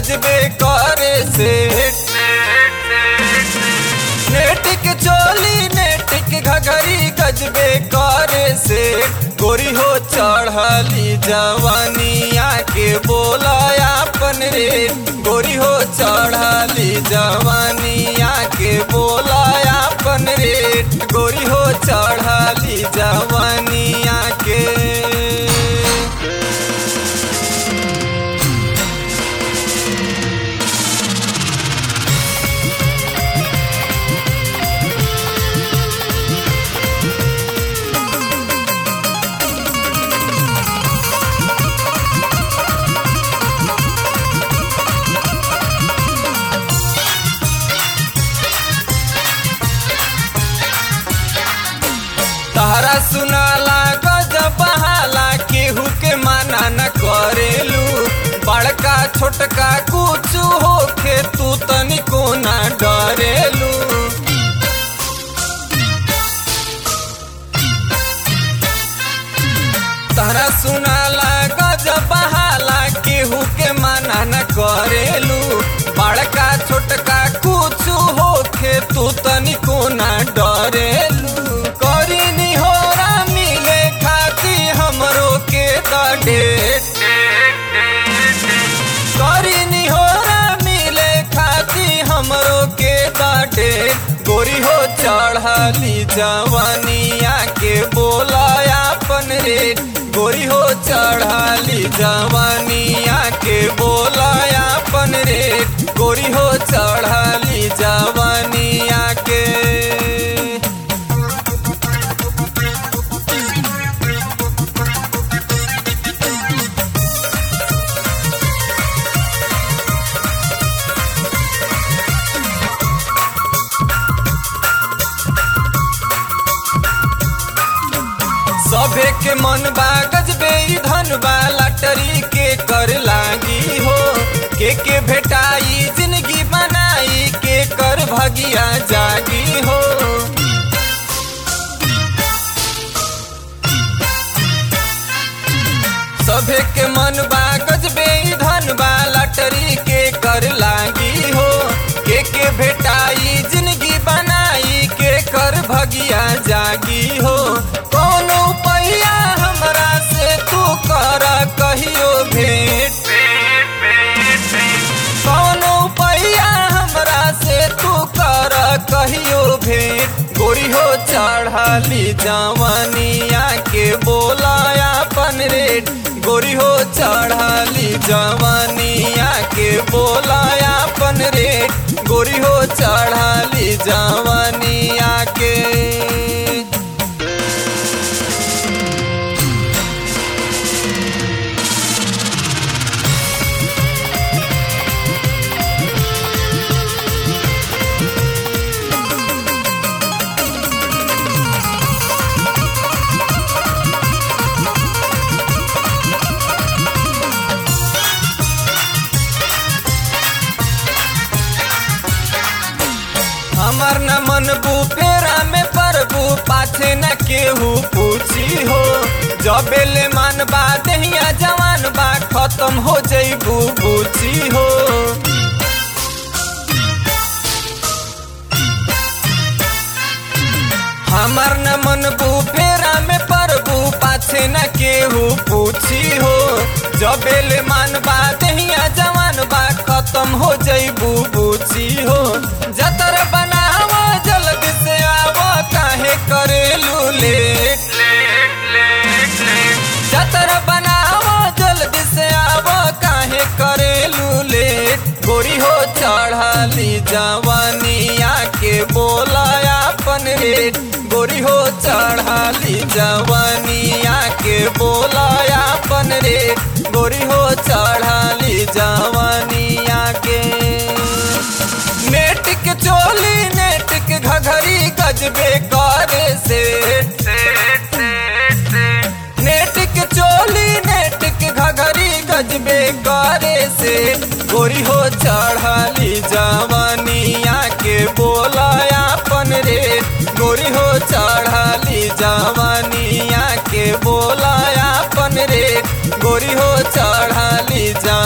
गजबे करे से नेटिक चोली नेटिक घघरी गजबे करे से गोरी हो चढ़ली जवानिया के बोलाया अपन रे गोरी हो चढ़ली जवानिया के बोलाया अपन रे गोरी हो चढ़ली जवानिया के तहरा सुनाला गजब बहाला केहू के माना न करेलू बड़का छोटका कुछ होखे तू तनिको न डरेलू तहरा सुनाला गजब बहाला केहू के माना न करेलू बड़का छोटका कुछ होखे तू तनिको न डरेलू करी निहोरा मिले खाती हमरो के द डेट करी निहोरा मिले खाती हमरो के द डेट गोरी हो चढ़ली जवानिया के बोलाया अपन रेट गोरी हो चढ़ली जवानिया के बोलाया अपन रेट गोरी हो चढ़ली जवानिया के सभे के मन बा गजबे ई धन बा लटरी के कर लागी हो के के भेटाई जिंदगी बनाई के कर भगिया जागी हो सभे के मन बा गजबे ई धन बा लटरी के कर लागी हो के के भेटाई जिंदगी बनाई के कर भगिया जागी हो कोनो पहिया हमरा से तू कर कहियो भेंट कोनो पहिया हमरा से तू कर कहियो भेंट गोरी हो चढ़ली जवानिया के बोलाया अपन रेट गोरी हो चढ़ली जवानिया के बोलाया अपन रेट गोरी हो चढ़ली जवानिया के हमर न मन फेरा में प्रभु पाछे न केहू पूछी हो जबेले मन बा दहिया जवान बा खत्म हो जईबू बूची हो हमर न मन फेरा में प्रभु पाछे न केहू पूछी हो जबेले मन बा दहिया जवान बा खत्म हो जईबू बूची हो जतर बनाव जल्दी से आव काहे करेलू लेट जतर बनाव जल्दी से आव काहे करेलू लेट गोरी हो चढ़ली जवानिया के बोलाया अपन रेट गोरी हो चढ़ली जवानिया के बोलाया अपन रेट गोरी हो चढ़ली जवानिया के नेट के चोली नेट के घघरी गजबे करे से नेट के चोली नेट के घघरी गजबे करे से गोरी हो चढ़ली जवानिया के बोलाया अपन रे गोरी हो चढ़ली जवानिया के बोलाया अपन रे गोरी हो चढ़ली जवानिया